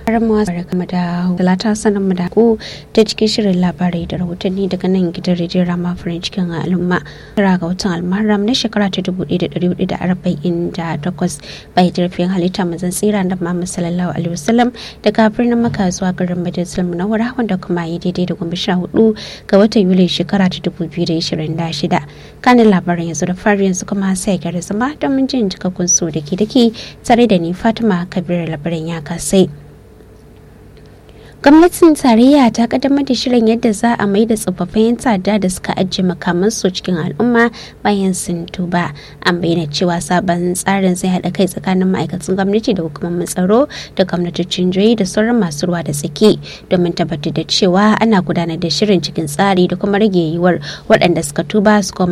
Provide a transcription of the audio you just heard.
Ramuwa barkamu da talata sanin mu da ku ta cikin shirin labarai da rahotanni daga nan gidan rediyon Rama farin cikin al'umma. Tara ga watan Almaram na shekara ta dubu ɗaya da ɗari hudu da arba'in da takwas bai jirfin halitta mazan tsira da Muhammad sallallahu alaihi wasallam daga birnin Makka zuwa garin Madinatul Munawwara wanda kuma yi daidai da goma sha hudu ga watan Yuli shekara ta dubu biyu da ishirin da shida. Kanin labarin yanzu da fari yanzu kuma sai gyara zama don jin cikakkun su da ke dake tare da ni Fatima Kabir labarin ya kasai. gwamnatin tarayya ta kaddamar da shirin yadda za a mai da tsofaffin 'yan ta'adda da suka ajiye makamansu cikin al'umma bayan sun tuba an bayyana cewa sabon tsarin zai haɗa kai tsakanin ma'aikatan gwamnati da hukumomin tsaro da gwamnatocin jihohi da sauran masu ruwa da tsaki domin tabbatar da cewa ana gudanar da shirin cikin tsari da kuma rage yiwuwar waɗanda suka tuba su koma